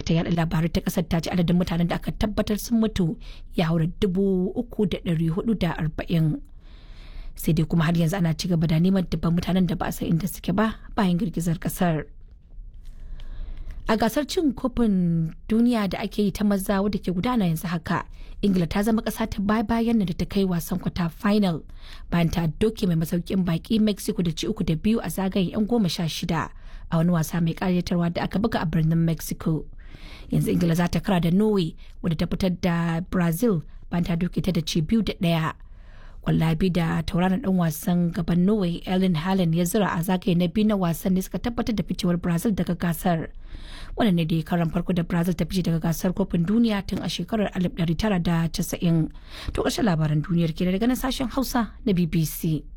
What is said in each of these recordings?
ma'aikatar yaɗa labarai ta ƙasar ta ce adadin mutanen da aka tabbatar sun mutu ya haura dubu uku da ɗari hudu da arba'in sai dai kuma har yanzu ana ci gaba da neman dubban mutanen da ba a san inda suke ba bayan girgizar ƙasar. a gasar cin kofin duniya da ake yi ta maza wadda ke gudana yanzu haka ingila ta zama kasa ta baya bayan da ta kai wasan kwata final bayan ta doke mai masaukin baki mexico da ci uku da biyu a zagayen yan goma sha shida a wani wasa mai karyatarwa da aka buga a birnin mexico yanzu ingila za ta kara da norway wadda ta fitar da brazil bayan ta doke ta da ci biyu da daya kwallabi da tauraron dan wasan gaban norway ellen halen ya zira a zagaye na biyu na wasan ne suka tabbatar da ficewar brazil daga gasar wannan ne da karan farko da brazil ta fice daga gasar kofin duniya tun a shekarar 1990 to ƙarshen labaran duniyar ke daga nan sashen hausa na bbc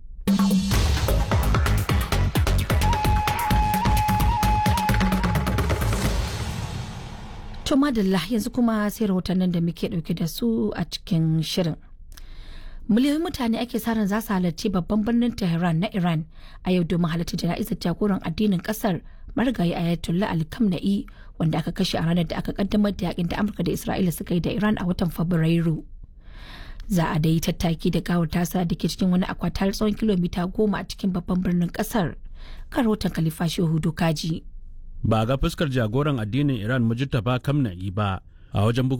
to madalla yanzu kuma sai rahotannin da muke dauke da su a cikin shirin miliyoyin mutane ake sa ran za su halarci babban birnin tehran na iran a yau domin halarci jana'izar jagoran addinin kasar marigayi ayatollah ali kamna'i wanda aka kashe a ranar da aka kaddamar da yakin da amurka da isra'ila suka yi da iran a watan fabrairu za a da yi tattaki da gawar tasa da ke cikin wani akwatar tsawon kilomita goma a cikin babban birnin kasar kan rahoton khalifa shehu dokaji ba ga fuskar jagoran addinin iran mujtaba kamna'i ba a wajen